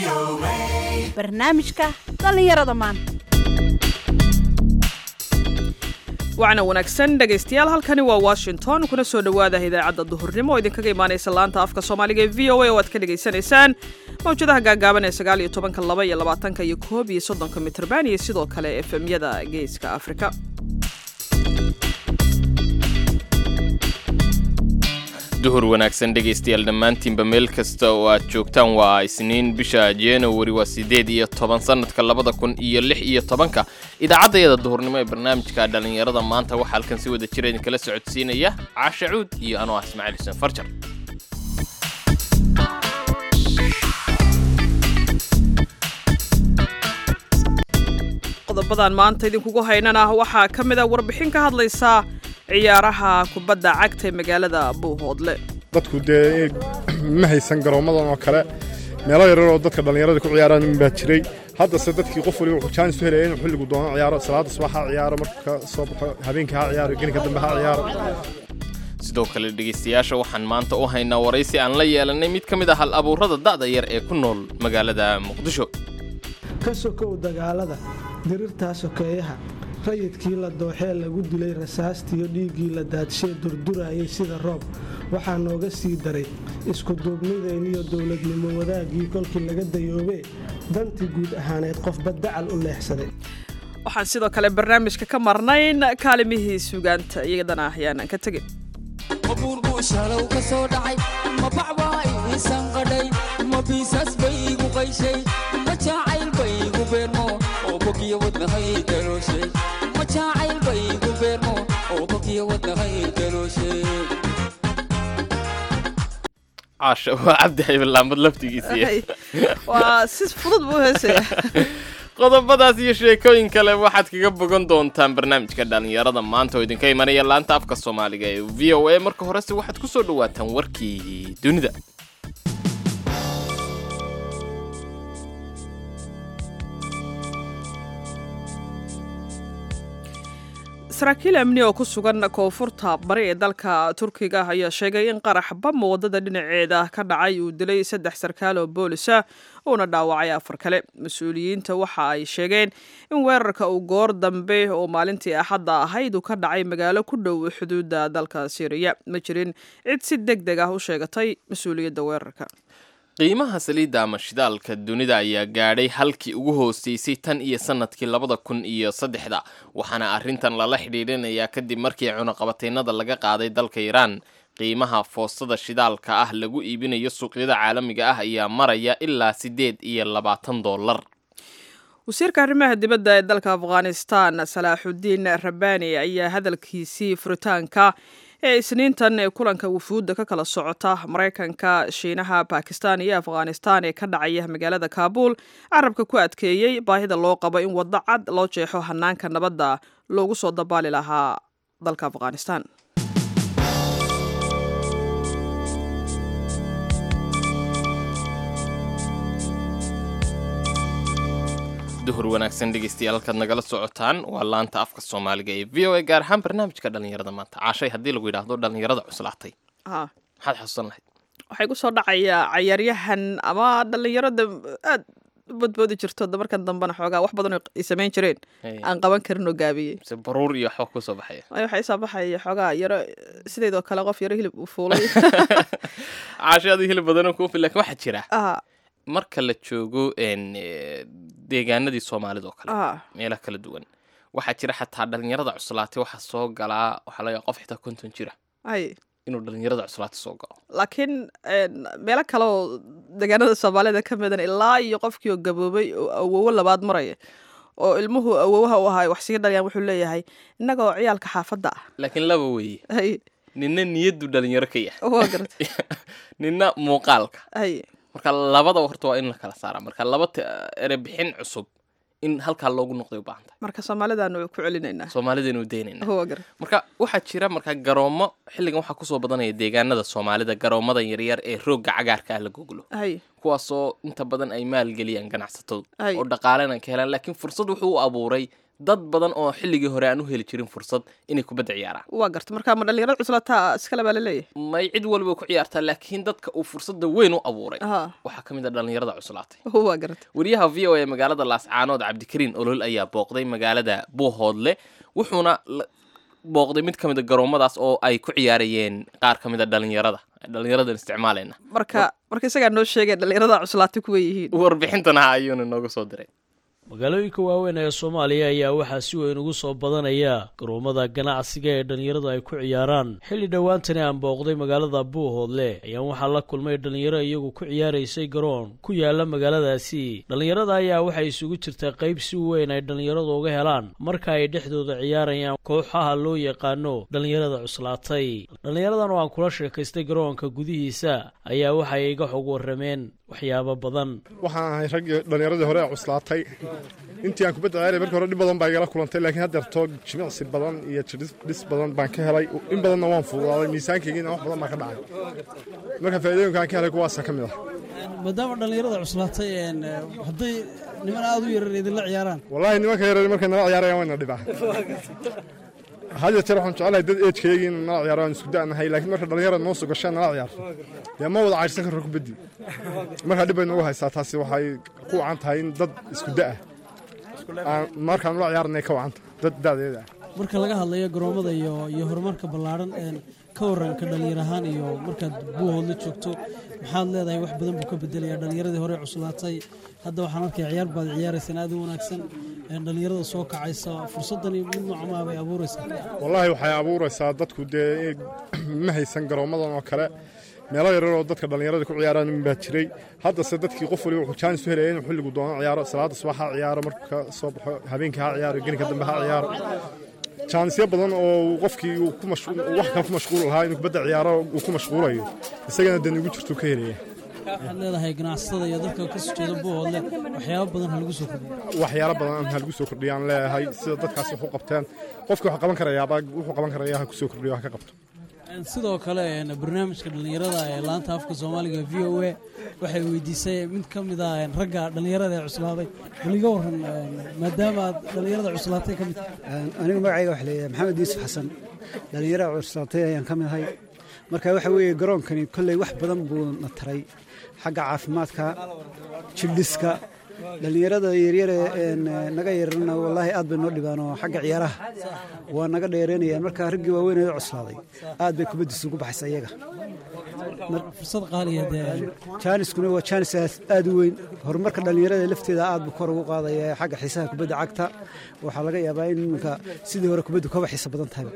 barnaamijka dhallinyarada maanta wacna wanaagsan dhegaystayaal halkani waa washington kuna soo dhowaada idaacadda duhurnimo oo idinkaga imaanaysa laanta afka soomaaliga ee v o a oo aad ka dhegaysanaysaan mawjadaha gaagaaban ee sagaal iyo tobanka laba iyo labaatanka iyo koob iyo soddonka mitrban iyo sidoo kale efemyada geeska afrika duhur wanaagsan dhegaystayaal dhammaantiinba meel kasta oo aad joogtaan waa isniin bisha januari waa siddeed iyo toban sannadka labada kun iyo lix iyo tobanka idaacaddayada duhurnimo ee barnaamijka dhallinyarada maanta waxaa halkan si wada jira idinkala socodsiinaya caasha cuud iyo anoo ah ismaaciil xuseen farjar qodobadan maanta idinkugu haynana waxaa ka mid a warbixin ka hadlaysa ciyaaraha kubadda cagta ee magaalada buuhoodle dadku dee ma haysan garoommadan oo kale meelo yarar oo dadka dhallinyarada ku ciyaaraan baa jiray haddase dadkii qof waliba wuxuu jaanis u helaya inuu xilligu doono ciyaaro salaada subax ha ciyaaro marka soo baxo habeenkii ha ciyaaro gelinka dambe ha ciyaaro sidoo kale dhegaystayaasha waxaan maanta u haynaa waraysi aan la yeelanay mid ka mid ah hal abuurada da'da yar ee ku nool magaalada muqdisho ka sokow dagaalada dirirtaa sokeeyaha rayidkii la dooxee lagu dilay rasaastiyo dhiiggii la daadshee durdurayay sida roob waxaa nooga sii daray iskuduubnideenniyo dowladnimo wadaagii kolkii laga dayoobee dantii guud ahaaneed qofba dacal u leexsaday waxaan sidoo kale barnaamijka ka marnayn kaalimihii sugaanta iyadana ayaanan ka tegin ma buurguu shalow ka soo dhacay ma bacbaa iisan qadhay ma biisas bay igu qayshay ma jaacayl bay igu beermo oo bogiyo wadnahay galooshay ma jaacayl bay igu beermo oo bogiyo wadnahay galooshay caasha waa cabdi hayballaambad laftigiisii waa si fudud buu heesaya qodobadaas iyo sheekooyin kale waxaad kaga bogan doontaan barnaamijka dhallinyarada maanta oo idinka imanaya laanta afka soomaaliga ee v o a marka horese waxaad ku soo dhowaataan warkii dunida saraakiil amni oo ku sugan koonfurta bari ee dalka turkiga ayaa sheegay in qarax bam waddada dhinaceeda ka dhacay uu dilay saddex sarkaal oo boolisa uuna dhaawacay afar kale mas-uuliyiinta waxa ay sheegeen in weerarka uu goor dambe oo maalintii axadda ahayd uu ka dhacay magaalo ku dhow xuduudda dalka syriya ma jirin cid si deg deg ah u sheegatay mas-uuliyadda weerarka qiimaha saliidda ama shidaalka dunida ayaa gaadhay halkii ugu hooseysay tan iyo sannadkii labada kun iyo saddexda waxaana arrintan lala xidhiidhinayaa kadib markii cunaqabataynada laga qaaday dalka iiraan qiimaha foostada shidaalka ah lagu iibinayo suuqyada caalamiga ah ayaa maraya ilaa siddeed iyo labaatan dollar wasiirka arrimaha dibadda ee dalka afghanistan salaaxudiin rabani ayaa hadalkiisii furitaanka ee isniintan ee kulanka wufuudda ka kala socota maraykanka shiinaha bakistan iyo afghanistan ee ka dhacaya magaalada kaabuul carabka ku adkeeyey baahida loo qabo in waddo cad loo jeexo hanaanka nabadda loogu soo dabaali lahaa dalka afghanistan duhur wanaagsan dhegaystayaal halkaad nagala socotaan waa laanta afka soomaaliga ee v o a gaar ahaan barnaamijka dhallinyarada maanta caashay haddii lagu yidhaahdo dhallinyarada cuslaatay Ah, maxaad xasuusan lahayd waxay ku soo dhacaya cayaaryahan ama dhallinyarada aad u badboodi jirto da markan dambena xoogaa wax badan oo ay samayn jireen Hey. aan qaban karin oo gaabiyey mise baruur iyo waxba kusoo baxaya ay waxaa isoo baxaya xoogaa yaro sideedoo kale qof yaro hilib uu fuulay caashay adii hilib badanoo kuu fil lakin waxaa jira ah marka la joogo een, eh, deegaanadii soomaalida oo kale ah meelaha kala duwan waxaa jira xataa dhallinyarada cuslaatay waxaa soo galaa waxaa laga qof xitaa konton jira ay inuu dhallinyarada cuslaatay soo galo laakiin een, meelo kale oo deegaanada soomaalida ka midan ilaa iyo qofkii oo gaboobay oo awowo labaad maraya oo ilmuhu awowaha u ahay wax sii dhalayaan wuxuu leeyahay innaga oo ciyaalka xaafadda ah laakiin laba weeye ay ninna niyaddu dhalinyaro ka yahay waa garatay ninna muuqaalka ay marka labadaba horta waa in la kala saaraa marka laba t- erebixin cusub in halkaa loogu noqday u baahan tahay marka soomaalidaanu ku celinaynaa soomaalidaynu daynayna waa garatay marka waxaa jira marka garoomo xilligan waxaa kusoo badanaya deegaanada soomaalida garoomadan yaryar ee roogga cagaarka ah la goglo ay kuwaasoo inta badan ay maalgeliyaan ganacsatadu Ay. oo dhaqaalena ka helaan laakiin fursad wuxuu u abuuray dad badan oo xilligii hore aan u heli jirin fursad inay kubadda ciyaaraan waa garta marka ma dhalinyarada cuslataa iskale baa laleeyahay may cid walba ku ciyaartaa laakiin dadka uu fursadda weyn u abuuray Aha. waxaa ka mid a dhallinyarada cuslaatay waa garta wariyaha v o a magaalada laascaanood cabdikariin olol ayaa booqday magaalada buuhoodle wuxuuna la- booqday mid ka mid a garoomadaas oo ay ku ciyaarayeen qaar ka mid a dhalinyarada dhalinyaradan isticmaalayna marka marka isagaa noo sheegay dhalinyarada cuslaatay kuwa yihiin warbixintana ayuuna nooga soo diray magaalooyinka waaweyn ee soomaaliya ayaa waxaa si weyn ugu soo badanaya garoomada ganacsiga ee dhallinyaradu ay ku ciyaaraan xilli dhowaantani aan booqday magaalada buuhoodle ayaan waxaa la kulmay dhallinyaro iyagu ku ciyaaraysay garoon ku yaala magaaladaasi dhallinyarada ayaa waxay isugu jirtaa qayb si weyn ay dhallinyaradu uga helaan marka ay dhexdooda ciyaarayaan kooxaha loo yaqaano dhallinyarada cuslaatay dhallinyaradan oo aan kula sheekaystay garoonka gudihiisa ayaa waxay iga xog warrameen waxyaabo badan waxaan ahay raggii dhallinyaradii hore ee cuslaatay intii aan kubadda ciyaaraya markii hore dhib badan baa igala kulantay laakiin haddeerto jimicsi badan iyo jidhis dhis badan baan ka helay in badanna waan fududaaday miisaankaygiina wax badan baa ka dhacay marka faa'iidooyinka aan ka helay kuwaasa ka mid ah maadaama dhallinyarada cuslaatay een, eh, hadday niman aad u yarar idinla ciyaaraan wallaahi nimanka yareer markay nala ciyaarayaan wayna dhibaa had iyo jeer waxaan jecelahay dad eejkaygii in nala ciyaaro aan isku da'nahay laakiin marka dhallinyarada noo soo gashaan nala ciyaarto dee ma wada cayrsan karro kubaddi markaa dhib bay noogu haysaa taasi waxay ku wacan tahay in dad isku da'a aan markaan nala ciyaarnay ka wacanta dad da'deeda ah marka laga hadlayo garoomada iyo iyo horumarka ballaadhan een, ka waranka dhallinyar ahaan iyo markaad buuhoodla joogto maxaad leedahay wax badan buu ka bedelaya dhallinyaradii hore cuslaatay hadda waxaan arkaya ciyaar baad ciyaaraysaan aad u wanaagsan een, dhallinyarada soo kacaysa fursaddani mid noocamaa bay abuuraysaa wallaahi waxay abuuraysaa dadku dee ma haysan garoomadan oo kale meelo yarar oo dadka dhallinyarada ku ciyaaraan in baa jiray haddase dadkii qof waliba wuxuu jaanis u helaya inuu xilligu doono ciyaaro salaada subax ha ciyaaro marka soo baxo habeenkii ha ciyaaro geninka dambe ha ciyaaro jaanisyo badan oo uu qofkii uu ku mash- uu wax kale ku mashquul lahaa inuu kubadda ciyaaro uu ku mashquulayo isagana dee nugu jirtuu ka helaya waxaad leedahay ganacsatada iyo dadka ka soo jeeda buuhoodle waxyaabo badan ha lagu soo kordhiyo waxyaalo badan ha lagu soo kordhiyaan leeyahay sida dadkaas wax u qabteen qofkii wax qaban karayaaba wuxuu qaban karayaa ha ku soo kordhiyo ha ka qabto Een, sidoo kale een, barnaamijka dhallinyarada ee laanta afka soomaaliga v o a waxay weydiisay mid ka mid ah een, ragga dhallinyarada ee cuslaaday bal iga waran een, maadaama aad dhallinyarada cuslaatay ka mid tahay anigu magacayga waxa leeyahay maxamed yuusuf xasan dhallinyarada cursaatay ayaan ka mid ahay marka waxa weeye garoonkani kolley wax badan buu na taray xagga caafimaadka jildhiska dhallinyarada yaryare een, naga yararna wallaahi aad bay noo dhibaan oo xagga ciyaaraha waa naga dheereynayaan marka raggii waaweynee cuslaaday aad bay kubaddiisu ugu baxaysa iyaga fursad qaaliya dee jaaniskuna waa jaanis aas- aad u weyn horumarka dhallinyarada lafteeda aad buu kor ugu qaadaya xagga xiisaha kubadda cagta waxaa laga yaabaa in iminka sidii hore kubaddu kaba xiisa badan tahay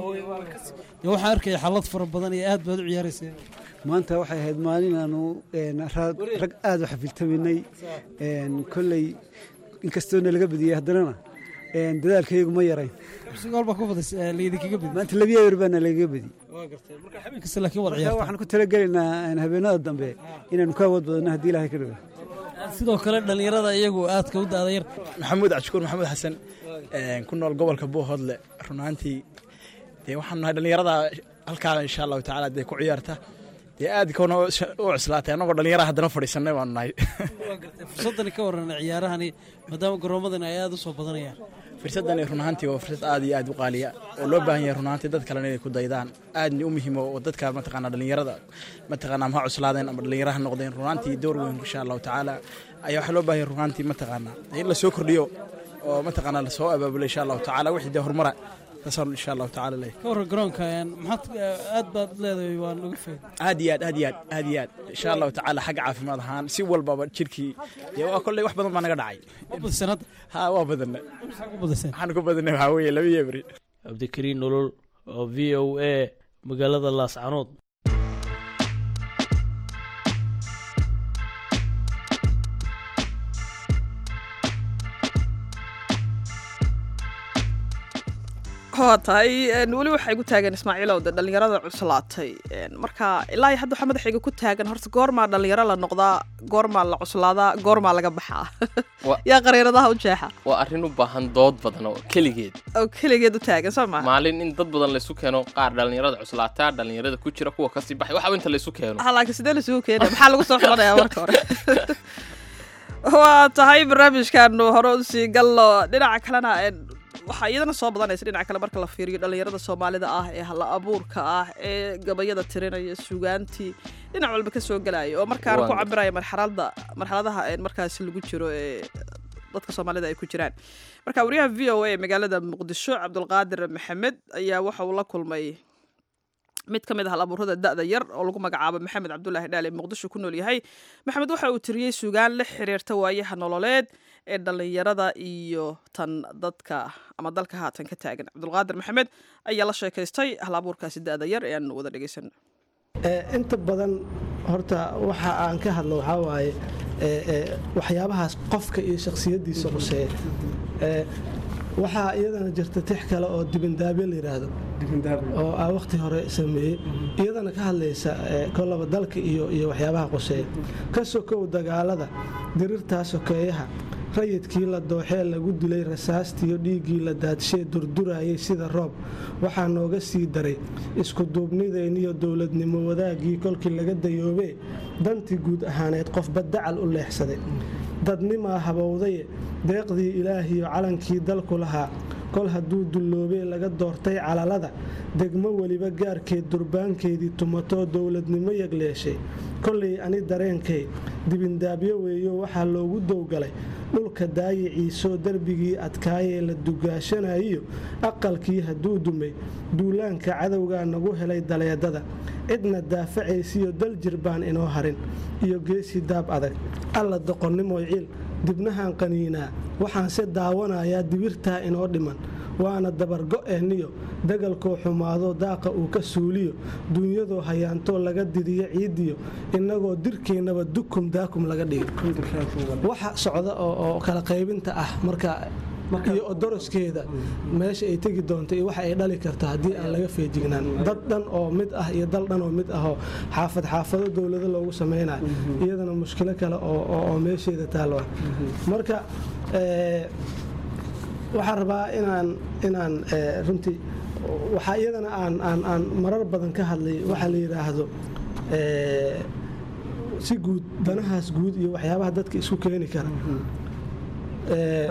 dee waxaan arkaya xalad fara badan iyo aad baad u ciyaaraysa maanta waxay ahayd maalin aanu een, raad- rag aad u xafiltaminay een, kolley inkastoona laga badiyey haddanana een, dadaalkayagu ma yarayn gool baa ku badas laydinkaga bidi maanta labiya yar baana lagaga badi waa gartay marka habeen kasta laakiin wad marka ciyaartaa waxaan ku talagelaynaa een, habeenada dambe inaanu ka awood badanno haddii ilaahay ka dhigo sidoo kale dhallinyarada iyagu aadka u daada yar maxamuud cabdishakuur maxamuud xasan een, ku nool gobolka buuhoodle run ahaantii dee waxaan nahay dhallinyarada halkaa insha allahu tacaala dee ku ciyaarta dee aad koona u cuslaatay annagoo dhallinyara haddana fadhiisanay baanu nahay fursaddani ka waran ciyaarahani maadaama garoomadani ay aad u soo badanayaan fursadani run ahaantii waa fursad aad iyo aad u qaaliya oo loo baahan yahay run ahaantii dad kalena inay ku daydaan aadna u muhiimo oo dadka mataqaanaa dhallinyarada mataqaanaa ma ha cuslaadeen ama dhallinyara ha noqdeen run ahaantii door weyn insha allahu tacaala ayaa waxaa loo baahan yahay run ahaantii mataqaanaa in la soo kordhiyo oo mataqaanaa la soo abaabulo insha allahu tacaala wixii dee horumara taasaan insha allahu tacaala leeyahay ka waran garoonka een, maxaad aad baad leedahay waan uga faaid aad iyo aad aad iyo aad aad iyo aad insha allahu tacaala xagga caafimaad ahaan si walbaba jirkii dee waa kolley wax badan baa naga dhacay waa badiseen hadda ha waa badanna maxaa ku badiseen waxaan ku badanay waxaa weeye laba iyo beri cabdikariin nolol oo v o a magaalada laascanood waa tahay een, weli waxay ku taagan ismaaciilow de dhallinyarada cuslaatay een, marka ilaa iyo hadda waxaa madaxayga ku taagan horta goormaa dhallinyaro la noqdaa goormaa la cuslaadaa goormaa laga baxaa Wa- yaa qariiradaha u jeexa waa arrin u baahan dood badan oo keligeed oo keligeed u taagan soo maha maalin in dad badan laysu keeno qaar dhallinyarada cuslaataa dhallinyarada ku jira kuwa kasii baxay waxaba inta laysu keeno ha laakiin sidee lasugu keenaya maxaa lagu soo xulanayaa marka hore waa tahay barnaamijkaanu hore usii gallo dhinaca kalena een, waxaa iyadana soo badanaysa dhinaca kale marka la fiiriyo dhallinyarada soomaalida ah ee halla abuurka ah ee gabayada tirinaya sugaantii dhinac walba ka soo gelaya oo markaana ku Waan- cabiraya marxaladda marxaladaha ee markaasi lagu jiro ee dadka soomaalida ay ku jiraan marka wariyaha v o a ee magaalada muqdisho cabdulqaadir maxamed ayaa waxa uu la kulmay mid ka mid ah hal abuurada da'da yar oo lagu magacaabo maxamed cabdulaahi dhaale muqdisho ku nool yahay maxamed waxa uu tiriyey sugaan la xiriirta waayaha nololeed ee dhallinyarada iyo tan dadka ama dalka haatan ka taagan cabdulqaadir maxamed ayaa la sheekaystay hal abuurkaasi da'da yar ee aan wada dhegeysan Ee, inta badan horta waxa aan ka hadlo waxaa waaye ee, ee, waxyaabahaas qofka iyo shakhsiyadiisa quseeya Ee, waxaa iyadana jirta tix kale oo dibindaabyo la yidhaahdo oo aa waqti hore sameeyey iyadana ka hadlaysa ee, kolaba dalka iyo iyo waxyaabaha quseeya ka sokow dagaalada dirirtaa sokeeyaha rayidkii la dooxee lagu dilay rasaastiyo dhiiggii la daadshee durdurayay sida roob waxaa nooga sii daray iskuduubnideenniyo dowladnimo wadaagii kolkii laga dayoobee dantii guud ahaaneed qofba dacal u leexsaday dadnimaa habowdaye deeqdii ilaahiyo calankii dalku lahaa kol hadduu dulloobee laga doortay calalada degmo weliba gaarkeed durbaankeedii tumatoo dowladnimo yagleeshay kollay ani dareenkay dibindaabyo weeyo waxaa loogu dowgalay dhulka daayiciisoo derbigii adkaayee la dugaashanayiyo aqalkii hadduu dumay duulaanka cadowgaa nagu helay daleedada cidna daafacaysiyo daljir baan inoo harin iyo geesi daab adag alla doqonnimoy ciil dibnahan qaniinaa waxaanse daawanayaa dibirtaa inoo dhiman waana dabargo'eenniyo dagalkoo xumaado daaqa uu ka suuliyo duunyadoo hayaantoo laga didiyo ciidiyo innagoo dirkeennaba dukum daakum laga dhigo waxa socda oo oo kala qaybinta ah marka iyo odoroskeeda meesha ay tegi doonto iyo waxa ay dhali karto haddii aan laga feejignaan dad dhan oo mid ah iyo dal dhan oo mid ahoo xaafad xaafado dowlado loogu samaynayo iyadana mushkilo kale oo oo- oo meesheeda taalwa marka ee, waxaan rabaa inaan inaan ee, runtii waxaa iyadana aan aan aan marar badan ka hadlay waxaa la yidhaahdo ee, si guud danahaas guud iyo waxyaabaha dadka isku keeni kara Ee,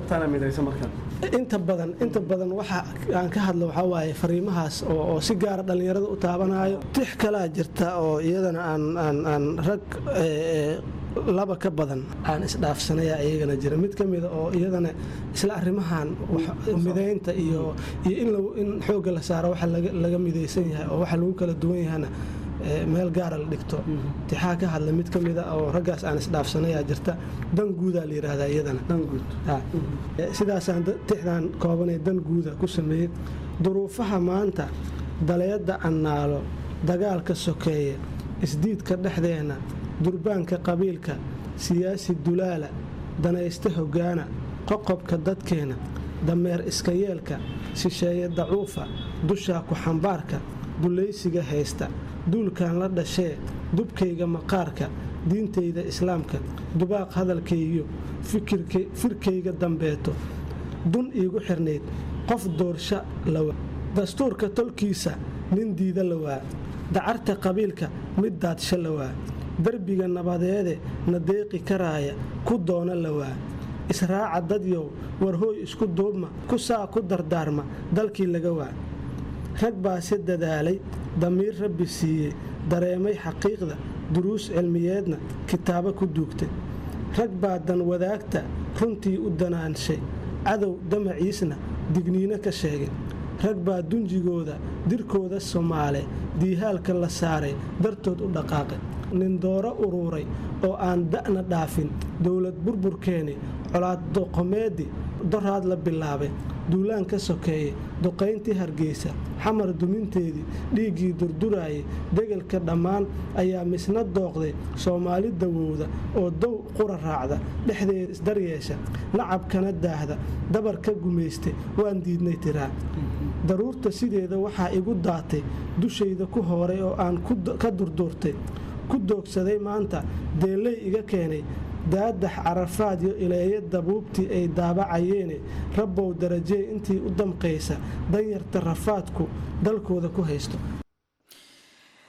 inta badan inta badan waxa aan ka hadlo waxaa waaye fariimahaas oo oo si gaara dhallinyarada u taabanayo tix kalaa jirta oo iyadana aan aan aan rag ee, ee, laba ka badan aan isdhaafsanaya iyagana jira mid ka mida oo iyadana isla arrimahan wax- midaynta iyo iyo in lagu- in xoogga la saaro waxa laga laga midaysan yahay oo waxa lagu kala duwan yahana ee, meel gaara la dhigto tixaa ka hadla mid ka mida oo raggaas aan isdhaafsanayaa jirta dan guudaa la yidhaahdaa iyadana Ha. Ee, sidaasaan da- tixdan koobanee dan guuda ku sameeyey duruufaha maanta daleedda annaalo dagaalka sokeeye isdiidka dhexdeenna durbaanka qabiilka siyaasi dulaala danayste hoggaana qoqobka dadkeenna dameer iska yeelka shisheeye dacuufa dushaa ku xambaarka dulaysiga haysta duulkan la dhashee dubkayga maqaarka diintayda islaamka dubaaq hadalkaygiyo fikirka- firkayga dambeeto dun iigu xirnayd qof doorsha lawa dastuurka tolkiisa nin diida lawaa dacarta qabiilka mid daadsha lawaa derbiga nabadeede na deeqi karaaya ku doona lawaa israaca dadyow warhooy isku duubma ku saa ku dardaarma dalkii laga waa rag baase dadaalay damiir rabbi siiyey dareemay xaqiiqda duruus cilmiyeedna kitaabo ku duugtay rag baa dan wadaagta runtii u danaanshay cadow damaciisna digniino ka sheegay rag baa dunjigooda dirkooda somaale diihaalka la saaray dartood u dhaqaaqay nindooro uruuray oo aan da'na dhaafin dowlad burburkeeni colaad doqomeedi doraad la bilaabay duulaan ka sokeeye duqayntii hargeysa xamar duminteedii dhiiggii durduraayay degelka dhammaan ayaa misna dooqday soomaali dawowda oo dow qura raacda dhexdeeda isdaryeesha nacabkana daahda dabar ka gumaystay waan diidnay tiraa daruurta sideeda waxaa igu daatay dushayda ku hooray oo aan ka durduurtay ku doogsaday maanta deellay iga keenay daadax carafaad iyo ileeya dabuubtii ay daabacayeene rabbow darajee intii u damqaysa danyarta rafaadku dalkooda ku haysto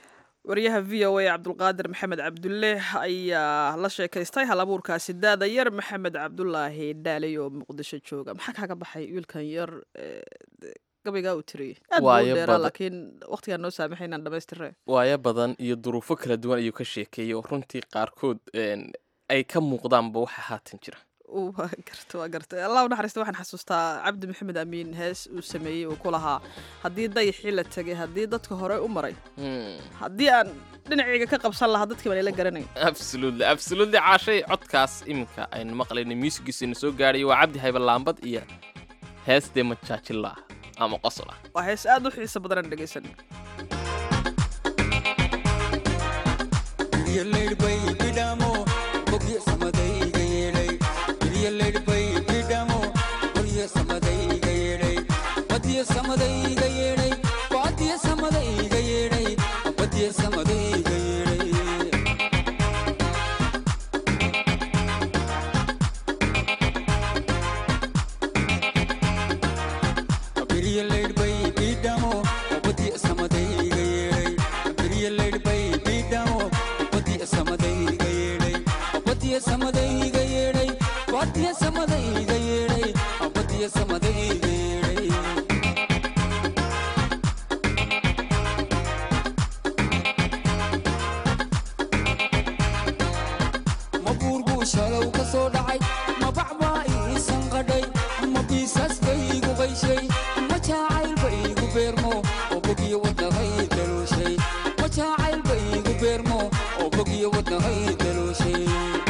wariyaha v o a cabdulqaadir maxamed cabdulle ayaa la sheekaystay hal abuurkaasi daada yar maxamed cabdulaahi dhaaley oo muqdisho jooga maxaa kaaga baxay wiilkan yar gabaygaa uu tiriyey aad buu Waayo u dheeraa badan. laakiin waqtigaan noo saamaxay inaan dhamaystirre waayo badan iyo duruufo kala duwan ayuu ka sheekeeyey oo runtii qaarkood een, ay ka muuqdaanba waxa haatan jira waa garta waa garta allah u naxariista waxaan xasuustaa cabdi maxamed amiin hees uu sameeyey uu ku lahaa haddii dayaxii la tegay haddii dadka hore u maray Hmm. haddii aan dhinacayga ka qabsan lahaa dadkii baan ila garanay absolutely absolutely caashay codkaas iminka aynu maqlayna muusigiisana soo gaadhay waa cabdi hayba laambad iyo heestee majaajila ah ama qosol ah waa hees aad u xiiso badan aan dhegaysan Ilyalaydhbay bidhamo, bogyo samadayga yeedhay. Ilyalaydhbay bidhamo, qoryo samadayga yeedhay. Badyo samadayga yeedhay, badyo samadayga yeedhay, badyo samadayga yeedhay. Ilyalaydhbay bidhamo, badyo samadayga yeedhay. Ilyalaydhbay bidhamo, badyo samadayga yeedhay. Badyo samadayga yeedhay, badyo samadayga yeedhay, badyo samadayga yeedhay. ma buur buu shalow ka soo dhacay ma bac baa iisan qadhay ma biisaas bay igu qayshay ma jaacayl ba igu beermo oo bogiyo wadnahay dalooshay ma jaacayl ba igu beermo oo bogiyo wadnahay dalooshay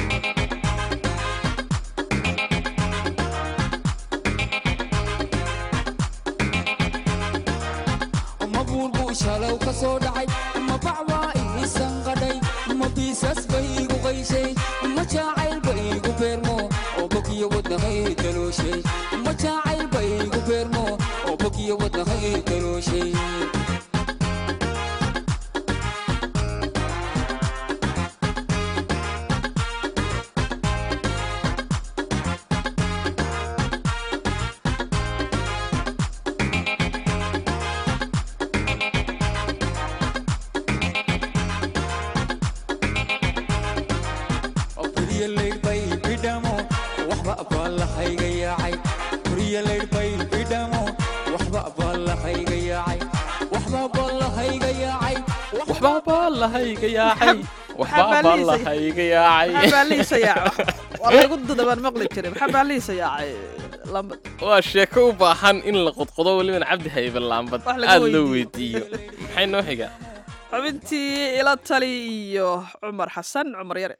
ma buur buu shalow ka soo dhacay ma bac baa iisan qadhay ma biisas bay igu qayshay ma jaacayl ba igu beermo oo bogiyo wadnahay dalooshay ma jaacayl ba igu beermo oo bogiyo wadnahay dalooshay Kuryalaydhbay bidhamo, waxba baa la hayga yaacay. Kuryalaydhbay bidhamo, waxba baa la hayga yaacay. Waxba baa la hayga yaacay. waxbaa baa lahayga yaacay waxbaa baa liisay? lahayga yaacay maxaa baa liisa yaaca waa lagu dudabaan maqli jiray maxaa baa liisa yaacay lamba waa sheeko u baahan in la qodqodo weliban cabdi hayba laambad Wax laga aad loo weydiiyo. weydiiyo maxay noo xigaa xubintii ila tali iyo cumar xasan cumar yare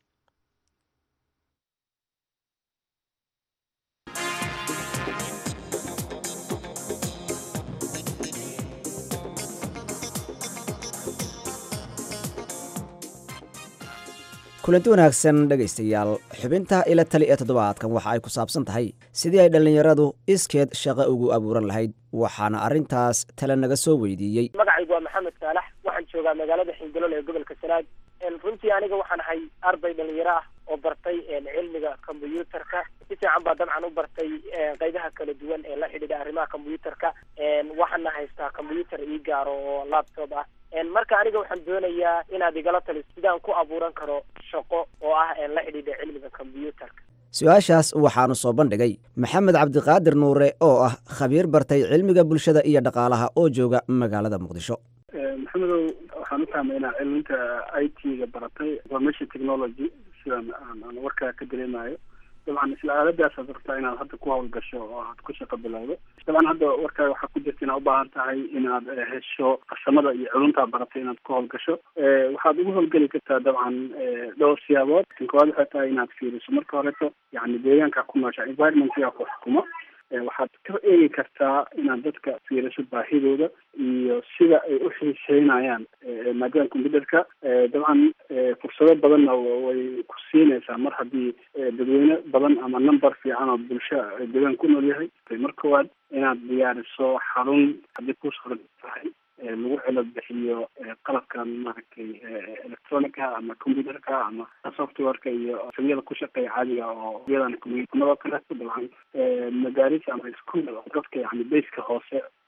kulanti wanaagsan dhegaystayaal xubinta ila tali ee toddobaadkan waxa ay ku saabsan tahay sidii ay dhallinyaradu iskeed shaqo ugu abuuran lahayd waxaana arrintaas tale naga soo weydiiyey magacaygu waa maxamed saalax waxaan joogaa magaalada xingalol ee gobolka sanaag runtii aniga waxaan ahay arday dhalinyaro ah oo bartay cilmiga kombyuutarka si fiican baa dabcan u bartay qeybaha kala duwan ee la xidhiidha arrimaha kombyuutarka waxaana haystaa kombyuutar ii gaaro oo laptop ah marka aniga waxaan doonayaa inaad igala taliso sidaan ku abuuran karo shaqo oo ah la xidhiidha cilmiga kombyuutarka su-aashaas waxaanu soo bandhigay maxamed cabdiqaadir nuure oo ah khabiir bartay cilmiga bulshada iyo dhaqaalaha oo jooga magaalada muqdisho maxamedow waxaan u fahmay inaad cilminta i t-ga baratay information technology sidan aan aan warkaa ka dareemayo dabcan isla aaladaasaad rabtaa inaad hadda ku hawlgasho oo aad ku shaqo bilowdo dabcan hadda warkaa waxaa ku jirta inaad u baahan tahay inaad eh, hesho farsamada iyo culuntaa baratay inaad ku hawlgasho Eh, waxaad ugu hawlgeli kartaa dabcan eh, dhowr siyaabood kan koowaad waxay tahay inaad fiiriso marka horeto yani deegaanka ku noosha environmentga ku xukumo Eh, waxaad ka eegi kartaa inaad dadka fiiriso baahidooda iyo sida ay u xiiseynayaan eh, maadaama computerka eh, dabcan eh, fursado badanna wa- way ku siinaysaa mar haddii eh, dadweyne badan ama number fiican oo bulsho eh, deegaan ku nool yahay mar koowaad inaad diyaariso xarun haddii ku suran tahay eh, lagu cilo bixiyo eh, qalabkan maaragtay eh, electronica ama computerka ama softwareka iyo samiyada ku shaqeeya caadiga oo iyadan computermadoo kaleeto dabcan eh, madaaris ama iskuol oo dadka yani bayska hoose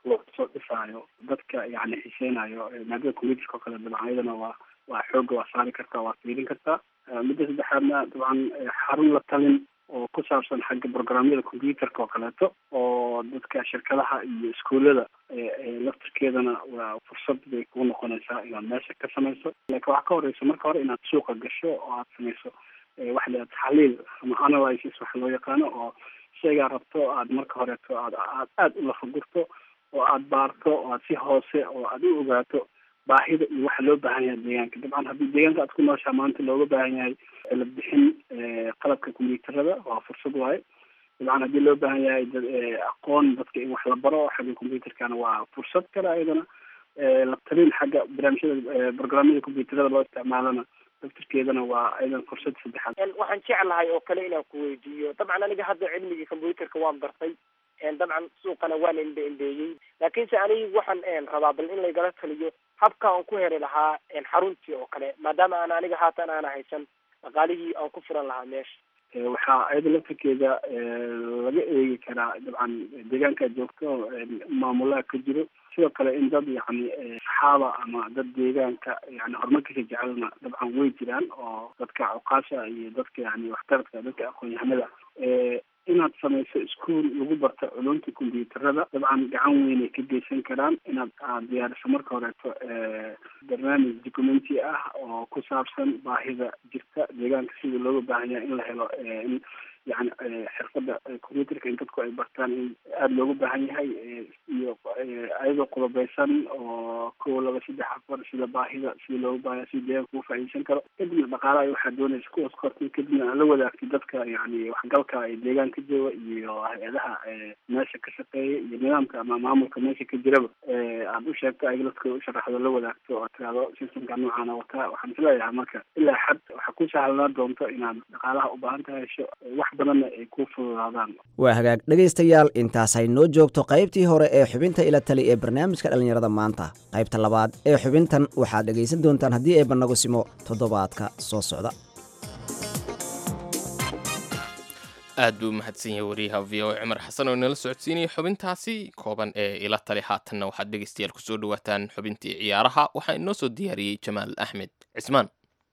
loosoo dhisaayo dadka yani xiseynayo maadada computerka oo kale dabcan iyadana waa waa xooga waa saari kartaa waa fiirin kartaa midda saddexaadna dabcan xarun la talin oo ku saabsan xagga programyada computerka oo kaleeto oo dadka shirkadaha iyo iskuullada laftirkeedana waa fursad bay kuu noqonaysaa inaad meesha ka samayso laakiin waxaa ka horeysa marka hore inaad suuqa gasho oo aad samayso waxa la taxliil ama analysis waxa loo yaqaano oo shaygaa rabto aad marka horeeto aad aad aada u lafagurto oo aad baarto oo aad si hoose oo aad u ogaato baahida iyo waxa loo baahan yahay deegaanka dabcan haddii deegaanka aad ku nooshaa maanta looga baahan yahay la bixin qalabka combyuuterada waa fursad waaye dabcan haddii loo baahan yahay aqoon dadka in wax la baro xagga combyuterkana waa fursad kale ayadana la talin xagga barnaamijyada programyada combyuterada loo isticmaalana laftirkeedana waa aydan fursad saddexaad waxaan jeclahay oo kale inaan ku weydiiyo dabcan aniga hadda cilmigii combyuterka waan bartay dabcan suuqana waan indhe indheeyey laakiinse aniga waxaan rabaa bal in laygala taliyo habka aan ku heri lahaa xaruntii oo kale maadaama aan aniga haatan aana haysan dhaqaalihii aan ku furan lahaa meesha waxaa ayada laftirkeeda laga eegi karaa dabcan deegaanka joogto maamulaha ka jiro sidoo kale in dad yani saxaaba ama dad deegaanka yani horumarkiisa jecelna dabcan way jiraan oo dadka cuqaasha iyo dadka yani waxtaradka dadka aqoon-yahanada inaad samayso iskuol lagu barto culumta combyuuterada dabcan gacan weynay ka geysan karaan inaad aad diyaariso marka horeeto barnaamij documenti ah oo ku saabsan baahida jirta deegaanka sida looga baahan yahay in la helo in yani xirfada combyuterka in dadku ay bartaan in aada loogu baahan yahay iyo ayadoo qodobeysan oo kow laba saddex afar sida baahida sida looga baahan yahay sida deegaanka ugu faa'iideysan karo kadibna dhaqaalaha waxaad doonaysa kuwas kortay kadibna aan la wadaagtay dadka yani waxgalka ee deegaanka jooga iyo hay-adaha meesha ka shaqeeya iyo nidaamka ama maamulka meesha ka jiraba aad u sheegto ayaga dadka u sharaxdo la wadaagto oo tiraado systemka noocaana wataa waxaan isleeyahay marka ilaa xad waxaa ku sahlanaa doonto inaad dhaqaalaha u baahan tahay hesho wax badanna ay ku fududaadaan waa hagaag dhegaystayaal intaasay noo joogto qaybtii hore ee xubinta ila tali ee barnaamijka dhallinyarada maanta qaybta labaad ee xubintan waxaad dhegaysan doontaan haddii ay bannagu simo toddobaadka soo socda aad buu u mahadsan yahay wariyaha v o cumar xasan oo inala socodsiinaya xubintaasi kooban ee ila tali haatanna waxaad dhegaystayaal kusoo dhawaataan xubintii ciyaaraha waxaa inoo soo diyaariyey jamaal axmed cismaan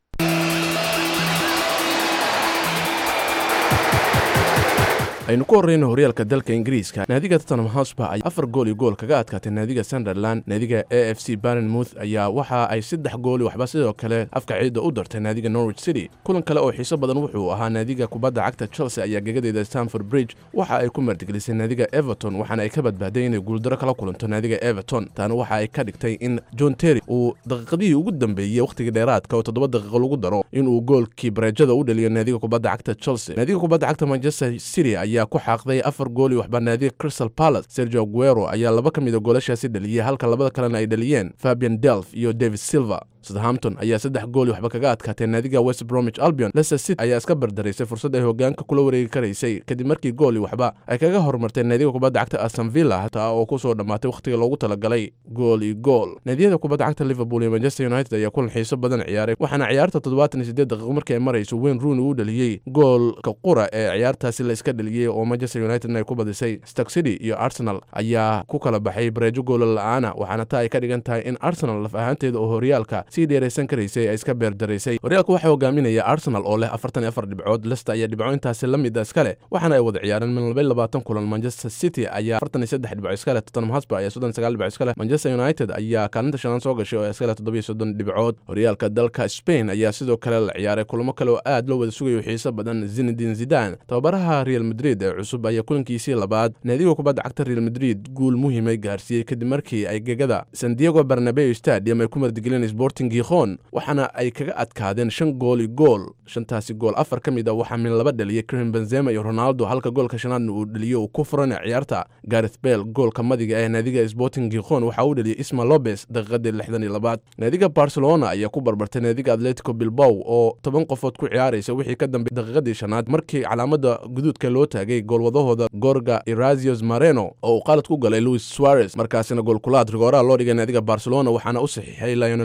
aynu ku horreyno horyaalka dalka ingiriiska naadiga tottenham hosper ay afar gool iyo gool kaga adkaatay naadiga sunderland naadiga a f c barnmouth ayaa waxa ay saddex gooli waxba sidoo kale afka ciidda u dartay naadiga norwich city kulan kale oo xiiso badan wuxuu ahaa naadiga kubadda cagta chelsea ayaa gegadeeda stamford bridge waxa ay ku martigelisay naadiga everton waxaana ay ka badbaaday inay guuldaro kala kulanto naadiga everton taana waxa ay ka dhigtay in john terry uu daqiiqadihii ugu dambeeyey wakhtigii dheeraadka oo toddoba daqiiqo lagu daro inuu goolkii bareejada u dhaliyo naadiga kubadda cagta chelsea naadiga kubadda cagta manchester city ayaa ku xaaqday afar gool iyo waxbaa naadiga crystal palace sergio aguero ayaa laba ka mida goolashaasi dhaliyey halka labada kalena ay dhaliyeen fabian delf iyo david silver southampton ayaa saddex gool waxba kaga adkaatay naadiga west bromwich albion leicester city ayaa iska bardaraysay fursad ay hogaanka kula wareegi karaysay kadib markii gooli waxba ay kaga horumartay naadiga kubadda cagta aston villa hataa oo kusoo dhammaatay wakhtiga loogu talagalay gool iyo gool naadiyada kubadda cagta liverpool iyo manchester united ayaa kulan xiiso badan ciyaaray waxaana ciyaarta toddobaatan iyo siddeed daqiiqo markii ay marayso wayne rooney uu dhaliyey goolka qura ee ciyaartaasi la iska dhaliyey oo manchester united ay ku badisay stark city iyo arsenal ayaa ku kala baxay bareejo goola la-aana waxaana taa ay ka dhigan tahay in arsenal laf ahaanteeda oo horyaalka sii dheeraysan karaysay ay iska beerdaraysay horyaalka waxaa hogaaminaya arsenal oo leh afartan iyo afar dhibcood lester ayaa dhibco intaasi la mida iska leh waxaana ay wada ciyaareen min laba iyo labaatan kulan manchester city ayaa afartan iyo saddex dhibco iska leh tottenham hotspur ayaa soddon sagaal dhibco iska leh manchester united ayaa kaalinta shanaan soo gashay oo iska leh toddoba iyo soddon dhibcood horyaalka dalka spain ayaa sidoo kale la ciyaaray kulamo kale oo aad loo wada sugayo xiiso badan zinedin zidan tababaraha real madrid ee cusub ayaa kulankiisii labaad naadiga kubadda cagta real madrid guul muhiimay gaarsiiyey kadib markii ay gegada san diego barnabeo stadium ay ku mardigeleen sporting gikhon waxaana ay kaga adkaadeen shan gool iyo gool shantaasi gool afar ka mid a waxaa min laba dhaliyay karim benzema iyo ronaldo halka goolka shanaadna uu dhaliyo uu ku furan ciyaarta gareth bell goolka madiga ee naadiga sporting gikhon waxaa uu dhaliyay isma lobes daqiiqadii lixdan iyo labaad naadiga barcelona ayaa ku barbartay naadiga atletico bilbow oo toban qofood ku ciyaaraysa wixii ka dambeey daqiiqadii shanaad markii calaamada guduudka loo taagay goolwadahooda gorga erazios mareno oo uu qalad ku galay louis suarez markaasina goolkulaad rigooraha loo dhigay naadiga barcelona waxaana u saxiixay lionel messi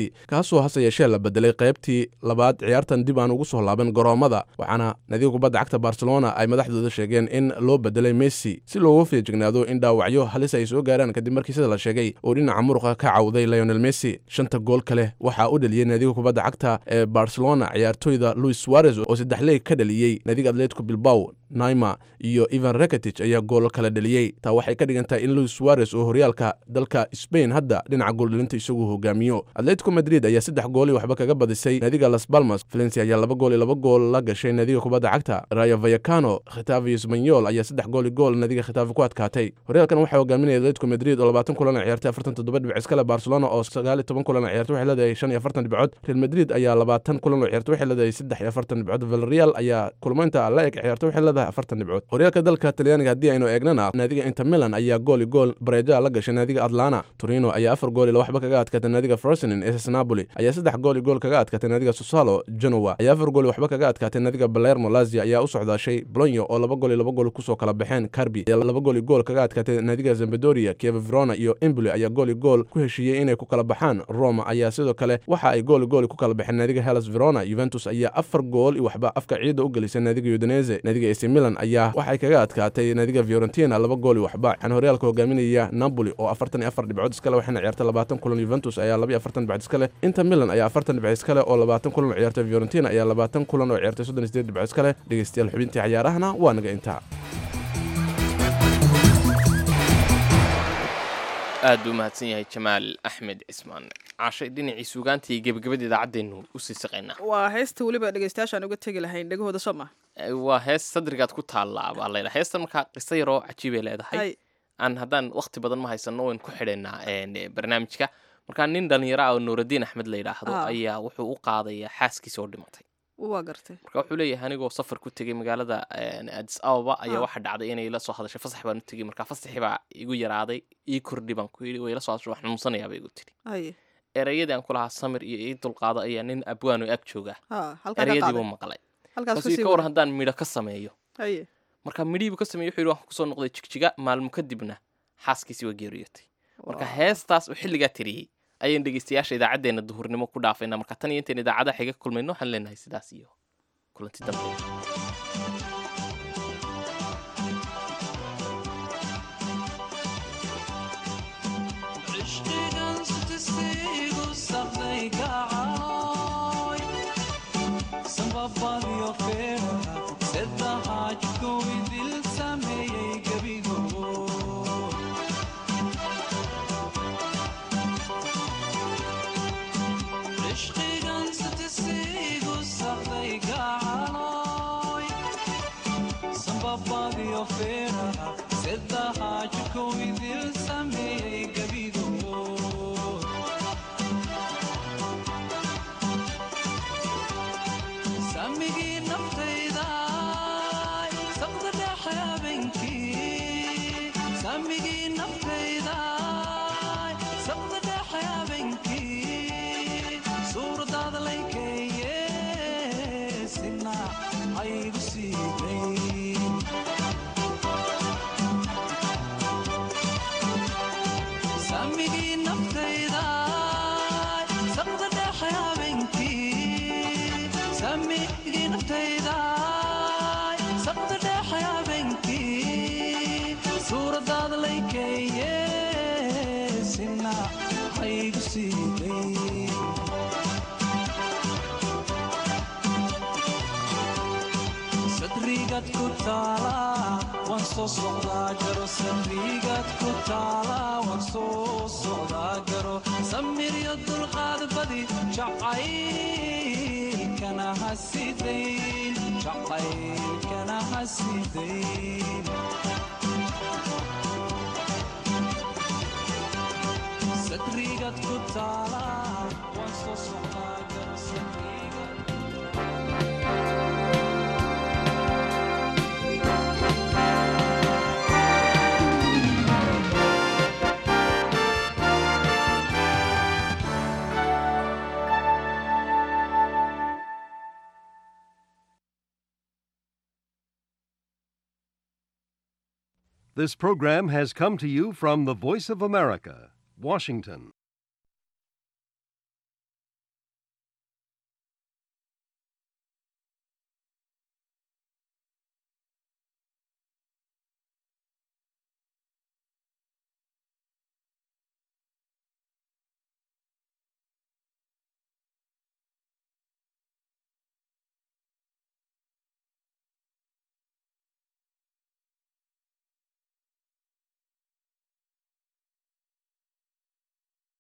messi kaasoo hase yeeshee la bedelay qaybtii labaad ciyaartan dib aan ugu soo laaban garoommada waxaana nadiga kubadda cagta barcelona ay madaxdooda sheegeen in loo bedelay messi si looga feejignaado in dhaawacyo halis ay soo gaaraan kadib markii sida la sheegay uu dhinaca muruqa ka cawday leonel messi shanta gool kale waxaa u dhaliyey nadiga kubadda cagta ee barcelona ciyaartoyda luis suarez oo saddex leeg ka dhaliyey nadiga atletico bilbaw naima iyo ivan reketich ayaa gool kala dhaliyey taa waxay ka dhigan tahay in luis suarez oo horyaalka dalka spain hadda dhinaca gooldhalinta isagu hogaamiyo atletico madrid ayaa saddex gooli waxba kaga badisay nadiga las balmas valencia ayaa laba gool iyo laba gool la gashay nadiga kubadda cagta rayo vayacano khitafe sbanyol ayaa saddex gool iyo gool nadiga khitafe ku adkaatay horyaalkan waxaa hogaaminaya atletico madrid oo labaatan kulan ciyaartay afartan toddoba dhibic iskale barcelona oo sagaal iyo toban kulan ciyaartay waxay leedahay shan iyo afartan dhibcood real madrid ayaa labaatan kulan oo ciyaartay waxay leedahay saddex iyo afartan dhibcood valreal ayaa kulmaynta la eg ciyaartay waxay leedahay afartan dhibcood horyaalka dalka talyaaniga haddii aynu eegnana naadiga inter milan ayaa gool iyo gool bareeja la gashay naadiga atlana torino ayaa afar gool iyo waxba kaga adkaatay naadiga frosinin ss napoli ayaa saddex gool iyo gool kaga adkaatay naadiga susalo genoa ayaa afar gool iyo waxba kaga adkaatay naadiga balermo lazia ayaa u socdaashay bolonyo oo laba gool iyo laba gool kusoo kala baxeen carbi ayaa laba gool iyo gool kaga adkaatay naadiga zambadoria kieva verona iyo emboli ayaa gool iyo gool ku heshiiyey inay ku kala baxaan roma ayaa sidoo kale waxa ay gool iyo gool ku kala baxeen naadiga hellas verona juventus ayaa afar gool iyo waxba afka ciidda u gelisay naadiga udinese naadiga ac milan ayaa waxay kaga adkaatay naadiga fiorentina laba gool iyo waxba waxaana horyaalka hogaaminaya napoli oo afartan iyo afar dhibcood iskale waxayna ciyaartay labaatan kulan juventus ayaa laba iyo afartan dhibcood iskale inter milan ayaa afartan dhibcood iskale oo labaatan kulan oo ciyaartay fiorentina ayaa labaatan kulan oo ciyaartay soddon iyo sideed dhibcood iskale dhegeystayaal xubintii cayaarahana waa naga intaa aad buu mahadsan yahay jamaal axmed cismaan caashay dhinacii suugaanta iyo gebagabada idaacaddeenu usii saqaynaa waa heesta weliba dhegeystayaashaan uga tegi lahayn dhegahooda soo ma waa hees sadrigaad ku taallaa baa layidhaa heestan markaa qiso yaroo cajiibay leedahay Hay. aan haddaan waqti badan ma haysano wayn ku xidhaynaa een, barnaamijka markaa nin dhallinyaro ah oo nuuraddiin axmed la yidhaahdo Ah. ayaa wuxuu u qaadayaa xaaskiisa oo dhimatay waa gartay marka wuxuu leeyahay anigoo safar ku tegay magaalada een, addis ababa ayaa Ah. waxaa dhacday inay la soo hadashay fasax baan u tegey marka fasaxii baa igu yaraaday ii kordhi baan ku yidhi way la soo hadashay wax xanuunsanayaaba igu tiri haye erayadii aan ku lahaa samir iyo ii dulqaado ayaa nin abwaano ag jooga ha halkaa ka erayadii qaaday buu maqlay halkaas markaasuu kasii ka war wada. haddaan midho ka sameeyo haye marka midhihii buu ka sameeyey wuxuu yidhi waan kusoo noqday jigjiga maalmo kadibna xaaskiisii waa geeriyootay marka heestaas uu xilligaa tiriyey ayaan dhegeystayaasha idaacaddeenna duhurnimo ku dhaafayna marka tan iyo intayn idaacadaha xiga kulmayno waxaan leenahay sidaas iyo kulanti dambe samigii naftayda saqda dhexe habeenkii samigii naftayda saqda dhexe habeenkii suuradaada laykeeye sina aygu siiday samigii naftayda saqda dhexe habeenkii samigii naftayda saqda dhexe habeenkii suuradaada laykeeye sina aygu siiday sadrigaad ku taala waan soo socdaa garo sadrigaad ku taala waan soo socdaa garo samiryo dulqaad badi jacaylkana hasidayn jacaylkana hasidayn sadrigaad ku taala waan soo socdaa garo sadrigaad This program has come to you from the Voice of America, Washington.